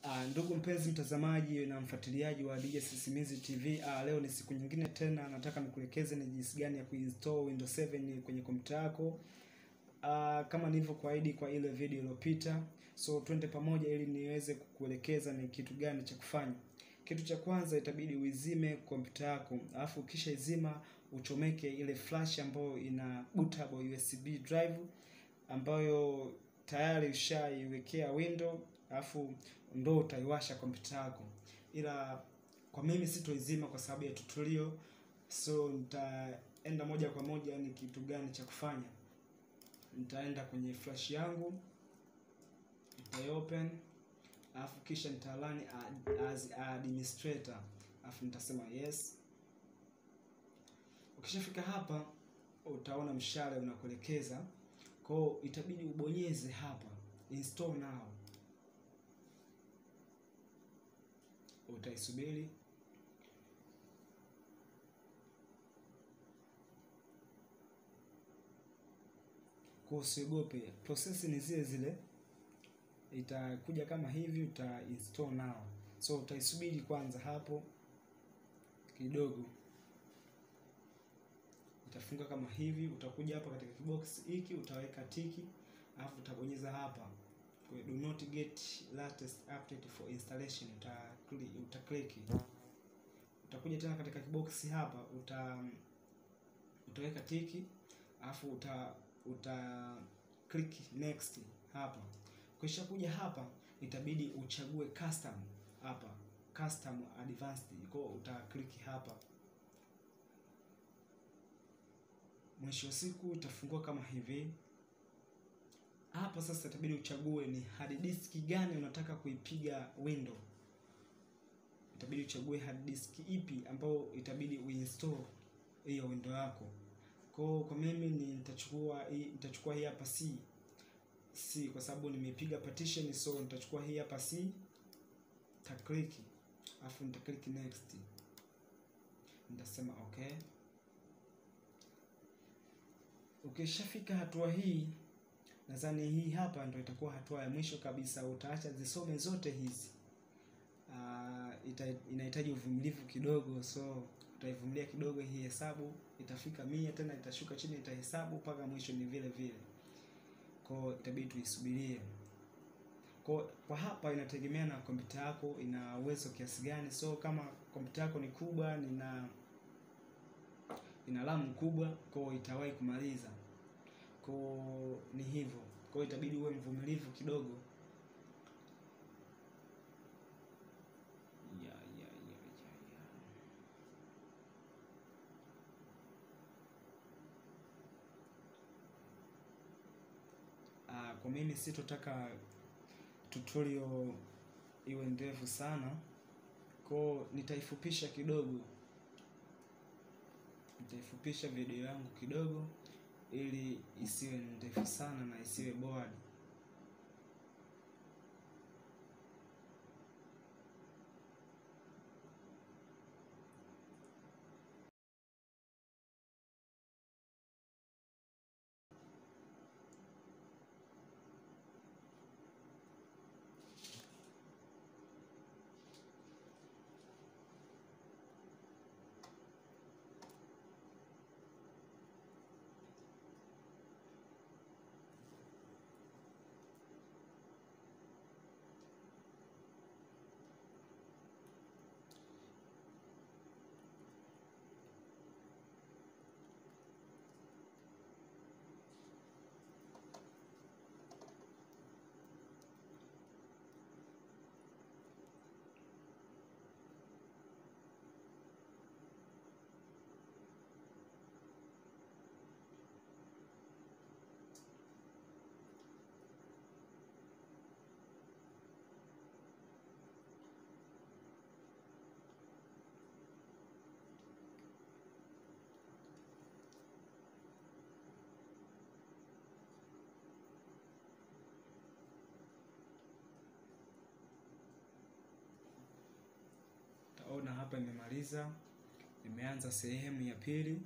Uh, ndugu mpenzi mtazamaji na mfuatiliaji wa DJ Sisimizi TV, uh, leo ni siku nyingine tena, nataka nikuelekeze ni jinsi gani ya kuinstall Windows 7 kwenye kompyuta yako. Uh, kama nilivyokuahidi kwa ile video iliyopita, so twende pamoja ili niweze kukuelekeza ni kitu gani cha kufanya. Kitu cha kwanza itabidi uizime kompyuta yako, alafu ukisha izima uchomeke ile flash ambayo ina bootable USB drive ambayo tayari ushaiwekea window alafu ndo utaiwasha kompyuta yako, ila kwa mimi sitoizima kwa sababu ya tutorial, so nitaenda moja kwa moja ni kitu gani cha kufanya. Nitaenda kwenye flash yangu, nitaiopen alafu kisha nitalani as administrator, alafu nitasema yes. Ukishafika hapa utaona mshale unakuelekeza kwao, itabidi ubonyeze hapa install now. Utaisubiri kwa, usiogope, process ni zile zile, itakuja kama hivi, uta install now. So utaisubiri kwanza hapo kidogo, itafunga kama hivi. Utakuja hapa katika kibox hiki utaweka tiki, alafu utabonyeza hapa kwa do not get latest update for installation, uta uta click. Utakuja tena katika kibox hapa uta utaweka tiki, alafu uta uta click next hapa. Kisha kuja hapa itabidi uchague custom hapa, custom advanced, kwa uta click hapa. Mwisho wa siku itafungua kama hivi hapa. Sasa itabidi uchague ni hard disk gani unataka kuipiga window, itabidi uchague hard disk ipi ambayo itabidi uinstall hiyo window yako. Kwa kwa mimi ni nitachukua hii nitachukua hii hapa C C kwa sababu nimepiga partition, so nitachukua hii hapa C, ta click afu nita click next, nitasema okay. Ukishafika hatua hii, nadhani hii hapa ndio itakuwa hatua ya mwisho kabisa. Utaacha zisome zote hizi. Uh, ita, inahitaji uvumilivu kidogo, so utaivumilia kidogo. Hii hesabu itafika mia, tena itashuka chini, itahesabu mpaka mwisho ni vile vile, kwa itabidi tuisubirie. Kwa kwa hapa inategemea na kompyuta yako ina uwezo kiasi gani. So kama kompyuta yako ni kubwa, nina ina RAM kubwa, kwa itawahi kumaliza. Kwa ni hivyo, kwa itabidi uwe mvumilivu kidogo. ya, ya, ya, ya, ya. Ah, kwa mimi sitotaka tutorial iwe ndefu sana, kwa nitaifupisha kidogo nitaifupisha video yangu kidogo ili isiwe ndefu sana na isiwe bored. Taona hapa imemaliza, imeanza sehemu ya pili.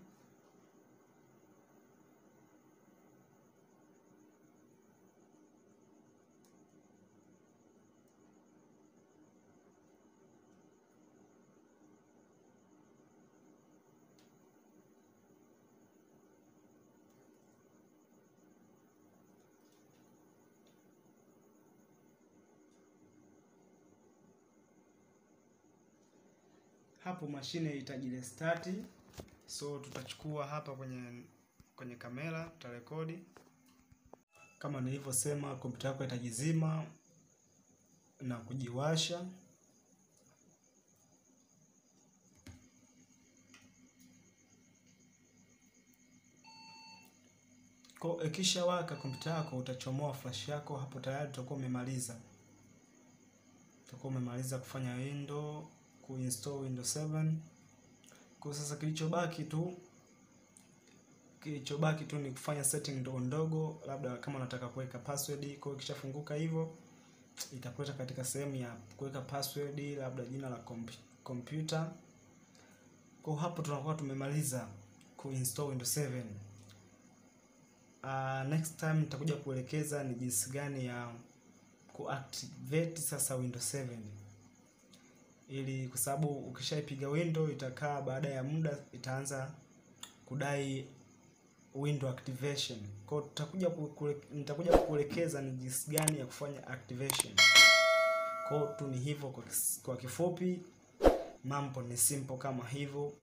hapo mashine itajirestart. So tutachukua hapa kwenye kwenye kamera tutarekodi. Kama nilivyosema, kompyuta yako itajizima na kujiwasha. Kwa ikisha waka kompyuta yako, utachomoa flash yako, hapo tayari utakuwa umemaliza, utakuwa umemaliza kufanya window kuinstall Windows 7. Kwa sasa kilichobaki tu kilichobaki tu ni kufanya setting ndogo ndogo, labda kama unataka kuweka password. Kwa hiyo ikishafunguka hivyo itakuleta katika sehemu ya kuweka password, labda jina la kompyuta. Kwa hapo tunakuwa tumemaliza kuinstall Windows 7. Uh, next time nitakuja kuelekeza ni jinsi gani ya kuactivate sasa Windows 7 ili kwa sababu ukishaipiga window itakaa, baada ya muda itaanza kudai window activation. Kwa hiyo tutakuja nitakuja kukuelekeza ni jinsi gani ya kufanya activation. Kwa hiyo tu ni hivyo, kwa kifupi mambo ni simple kama hivyo.